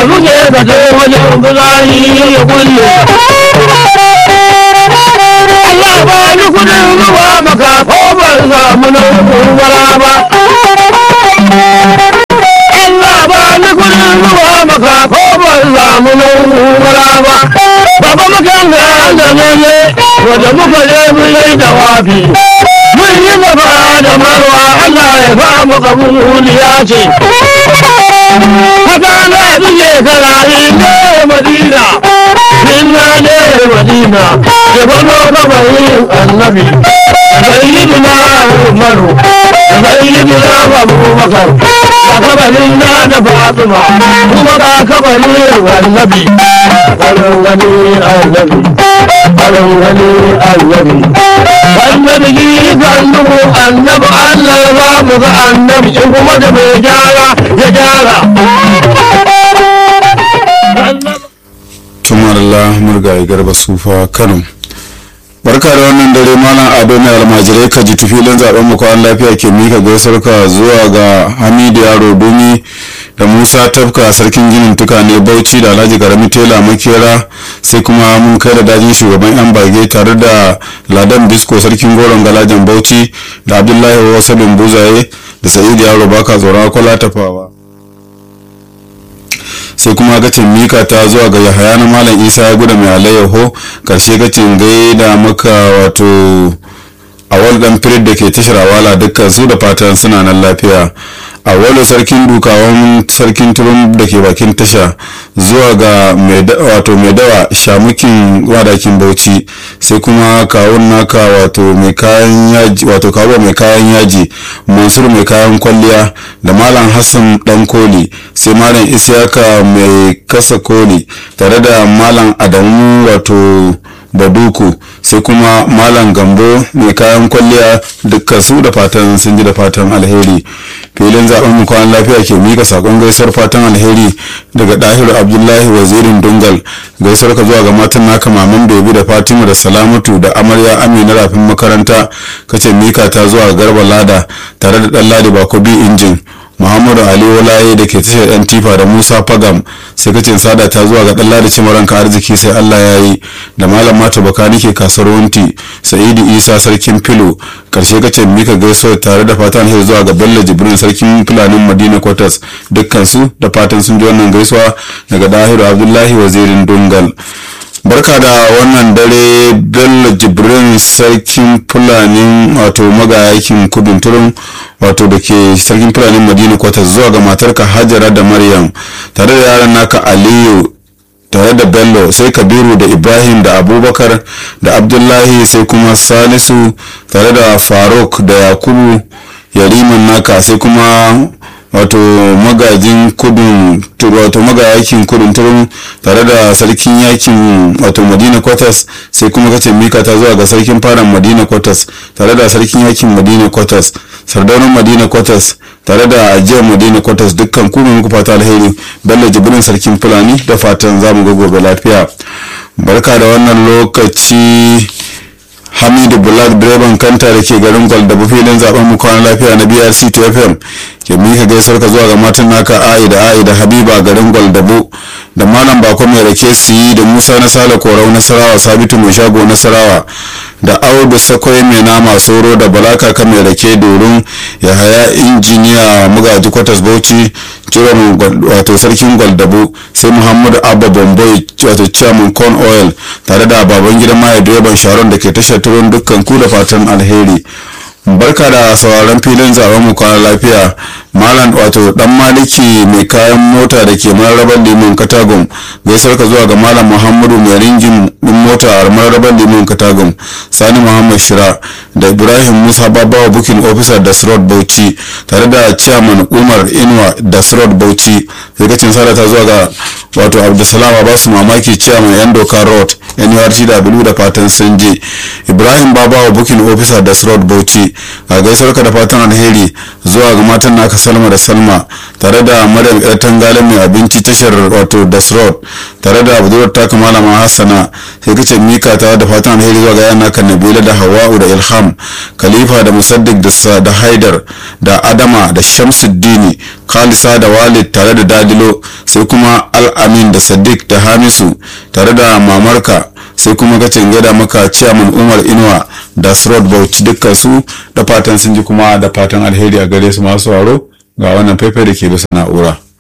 da muke ka je wajen fitsari ya kulle Allah ba ni kudin zuwa maka ko ban samu na kubara ba Allah ba ni kudin zuwa maka ko ban samu na kubara ba Baba mukan ga da ne wanda muka je mun yi jawabi mun yi gaba da marwa Allah ya ba mu kabuliya ce haka na biye karayi ne madina inna ne madina ya bano gabayin annabi sayyidina umaru sayyidina abubakar da kabarin na da fatima kuma da kabarin annabi karin gani annabi karin gani annabi annabi yi kallu annabi allah ba mu ga annabi in kuma da mai gyara ya gyara tumar Allah murgaye garba sufa kano barka da wannan dare malam ado mai almajirai ka ji filin zaben mu kwan lafiya ke mika gaisuwar ka zuwa ga hamidu yaro dumi da musa tafka sarkin ginin tukane bauchi da alhaji karami tela makera sai kuma mun kai da dajin shugaban yan bage tare da ladan disco sarkin goron galajan bauchi da abdullahi wasalin buzaye da sa'idu yaro baka tsoron akwala tafawa sai kuma gacin mika ta zuwa ga yahaya na malam isa ya guda mai alayyaho karshe gacin gai da maka wato a dan firid da ke tashar awala dukkan su da fatan suna nan lafiya a wani sarkin dukawan sarkin turun da ke bakin tasha zuwa ga wato mai dawa shamukin wadakin bauchi sai kuma kawun naka wato mai kayan yaji wato kawo mai kayan yaji mansur mai kayan kwalliya da malam hassan dan koli sai malam isiyaka mai kasa koli tare da malam adamu wato baduku sai kuma malam gambo mai kayan kwalliya dukkan su da fatan sun ji da fatan alheri filin zaben mu kwan lafiya ke mika sakon gaisuwar fatan alheri daga dahiru abdullahi wazirin dungal gaisuwar ka zuwa ga matan naka maman bebi da fatima da salamatu da amarya amina rafin makaranta kace mika ta zuwa garba lada tare da dan ladi bakobi injin muhammadu ali walaye da ke tashar yan tifa da musa fagam sai kacin sada ta zuwa ga ɗalla da cimaranka arziki sai allah ya yi da malam mata baka nike kasar wunti sa'idu isa sarkin filo karshe kacin mika gaisuwa tare da fatan hau zuwa ga bello jibrin sarkin fulanin madina quarters dukkan su da fatan sun ji wannan gaisuwa daga dahiru abdullahi wazirin dungal barka da wannan dare bello jibrin sarkin fulanin wato magayakin kudin turun wato da ke sarkin fulanin madina kwata zuwa ga matarka hajara da maryam tare da yaran naka aliyu tare da bello sai kabiru da ibrahim da abubakar da abdullahi sai kuma salisu tare da faruk da yakubu yariman naka sai kuma wato magajin kudin wato magayakin kudin turun tare da sarkin yakin wato madina quarters sai kuma kace mika ta zuwa ga sarkin faran madina quarters tare da sarkin yakin madina quarters sardaunan madina quarters tare da ajiyar madina quarters dukkan kuma muku fata alheri bello jibrin sarkin fulani da fatan zamu ga gobe lafiya barka da wannan lokaci hamidu black direban kanta da ke garin gwaldaba filin zaben mu kwana lafiya na brc fm ke mika gaisuwar ka zuwa ga matan naka a'i da a'i da habiba garin gwaldabo da malam bako mai rake siyi da musa na sale korau nasarawa sabitu mai shago nasarawa da audu sakwai mai nama soro da balaka ka mai rake dorin ya haya injiniya mugaji kwatas bauchi jiran wato sarkin gwaldabo sai muhammadu abba bomboi wato chairman corn oil tare da baban gidan maye direban sharon da ke tashar turon dukkan ku da fatan alheri barka da sauraron filin zaben mu kwana lafiya malam wato dan maliki mai kayan mota da ke mararabar limon katagum gaisar ka zuwa ga malam muhammadu mai ringin din mota a mararabar limon katagum sani muhammad shira da ibrahim musa babawa bukin officer da srod bauchi tare da chairman umar inuwa da srod bauchi rikacin sadata zuwa ga wato abdulsalam abasu mamaki chairman yan doka road nurtw da fatan sun je ibrahim babawa bukin officer da srod bauchi a gaisar ka da fatan alheri zuwa ga matan naka salma da salma tare da maryam yar tangale mai abinci tashar wato das road tare da budurwar taka malama hassana sai kace mika ta da fatan alheri zuwa ga yana kan nabila da hawa'u da ilham khalifa da musaddiq da sa da haidar da adama da shamsuddini khalisa da walid tare da dadilo sai kuma al-amin da sadiq da hamisu tare da mamarka sai kuma ka gada maka ciyaman umar inuwa da srod bauchi dukkan su da fatan sun ji kuma da fatan alheri a gare su masu waro ga wannan faifai da ke bisa na'ura